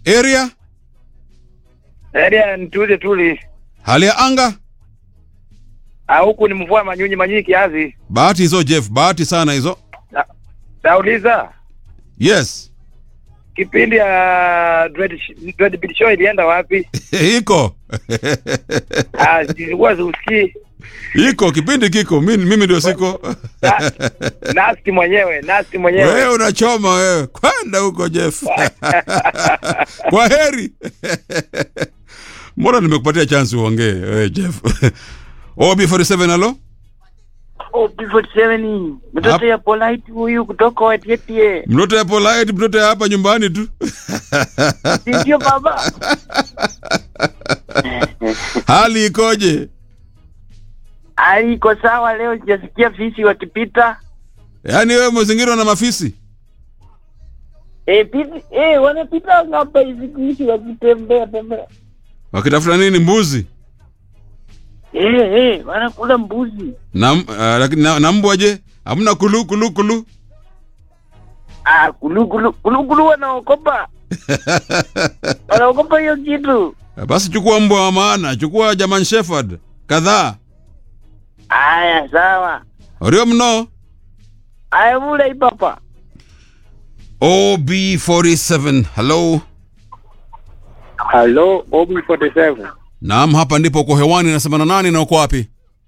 area area ni tuli tuli. hali ya anga Ah, huku ni mvua manyunyi manyunyi kiasi. bahati hizo jeff bahati sana hizo Na- Nauliza yes kipindi ya Dread Sh- Dread Beat Show ilienda wapi? iko Ah, zilikuwa ziusikii. iko kipindi kiko mimi, mimi ndio siko Na- Nasti mwenyewe, Nasti wewe mwenyewe. unachoma wewe kwenda huko jeff kwa heri mbona nimekupatia chance uongee wewe jeff ob47 halo Oh, B47 mtoto ya polite huyu kutoka Watietie. mtoto ya polite mtoto ya hapa nyumbani tu Si ndio baba? hali ikoje Hali iko sawa leo, sijasikia fisi wakipita. yaani wewe umezingirwa na mafisi Eh, piti, eh, wanapita ngapa hizi kuishi wakitembea tembea. wakitafuta nini mbuzi Eh, eh, wanakula mbuzi. na, uh, lakini na, na mbwa je hamna kulu kulu kulu Ah, kulu kulu kulu kulu wanaokopa. wanaokopa hiyo kitu. basi chukua mbwa wa maana chukua german shepherd kadhaa Aya, sawa. orio mno Aya, mula ipapa. ob47 hello Hello, OB47. naam hapa ndipo uko hewani nasema na nani na uko wapi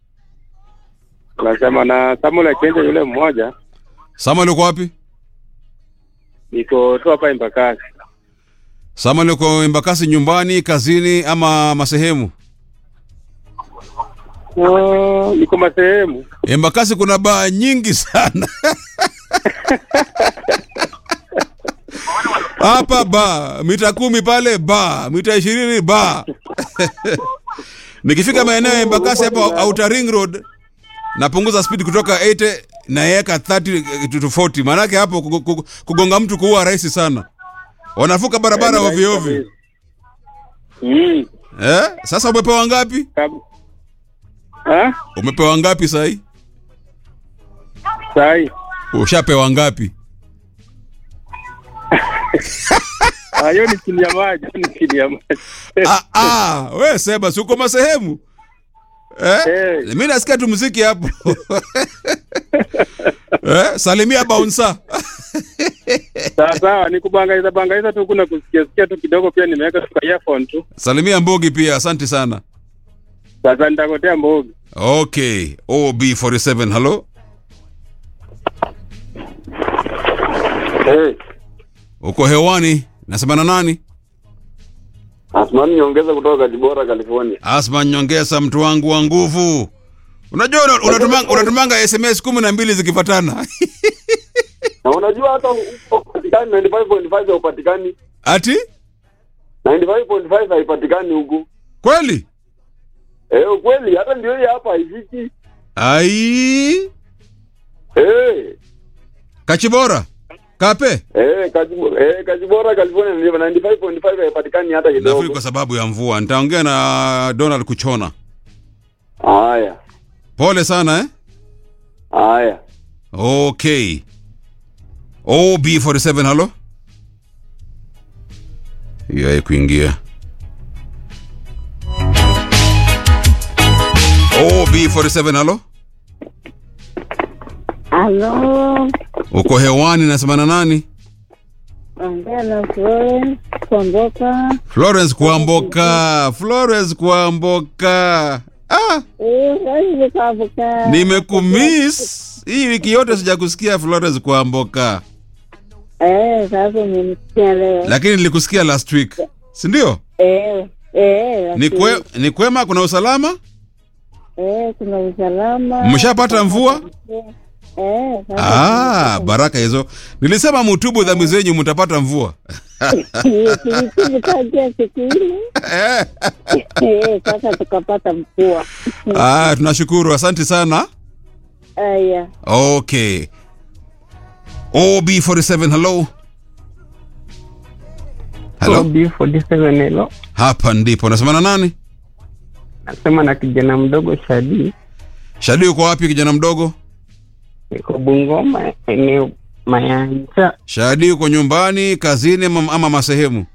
Nasema na Samuel Achenje yule mmoja. samuel uko wapi Niko tu hapa Embakasi. samuel uko embakasi nyumbani kazini ama masehemu Oh, niko masehemu. embakasi kuna baa nyingi sana hapa ba mita kumi pale ba mita ishirini ba nikifika maeneo ya embakasi hapa outer ring road napunguza speed kutoka 80 naeka 30 to 40 maanake hapo kugo- kugo- kugonga mtu kuua rahisi sana wanavuka barabara Eh, ovyo ovyo Mm. eh? sasa umepewa ngapi Kab- Ah? umepewa ngapi sahii Sai. ushapewa ngapi Ah, hiyo ni chini ya maji, ni chini ya maji. ah, ah, we sema si uko masehemu eh? Eh. mi nasikia tu muziki hapo eh? salimia baunsa Sawa sawa, ni kubangaiza bangaiza tu kuna kusikia sikia tu kidogo pia nimeweka tu kwa earphone tu. salimia mbogi pia asante sana Sasa nitakotea mbogi. okay ob47 halo Hey, uko hewani nasema na nani Asmani nyongeza kutoka Kajibora, California. asma nyongesa mtu wangu wa nguvu unajua una- unatumanga, unatumanga sms kumi na mbili zikifatana Na unajua hata upatikani 95.5 haupatikani. ati 95.5 haipatikani huku. kweli Eh, ukweli hata ndio hii hapa haifiki. ai Eh, kachibora kape eh, Kajibora, eh, Kajibora, California ndio 95.5 haipatikani hata nafikiri kidogo. kwa sababu ya mvua nitaongea na donald kuchona Haya. pole sana eh? Haya. okay ob47 halo hiyo kuingia ob47 halo Halo, uko hewani nasema na nani ongea na Florence Kwamboka. florence kuamboka florence kuamboka ah, Eh, Florence Kwamboka. nimekumiss hii wiki yote sijakusikia florence kuamboka Eh, sasa nimesikia leo. lakini nilikusikia last week sindio Eh, eh. ni, lakini- kwe, ni kwema kuna usalama Eh, kuna usalama. Mshapata mvua? Eh, sasa ah, tumepata- baraka hizo nilisema mutubu dhambi zenyu mtapata mvua Tulikuja tangia siku ile. Eh. Eh, sasa tukapata mvua. ah, tunashukuru asante sana Aya. okay ob47 hello hello B47 hello. hapa ndipo nasema na nani Nasema na kijana mdogo Shadi, shadi uko wapi kijana mdogo niko Bungoma, eneo Mayanja. shadi uko nyumbani kazini ama, ama masehemu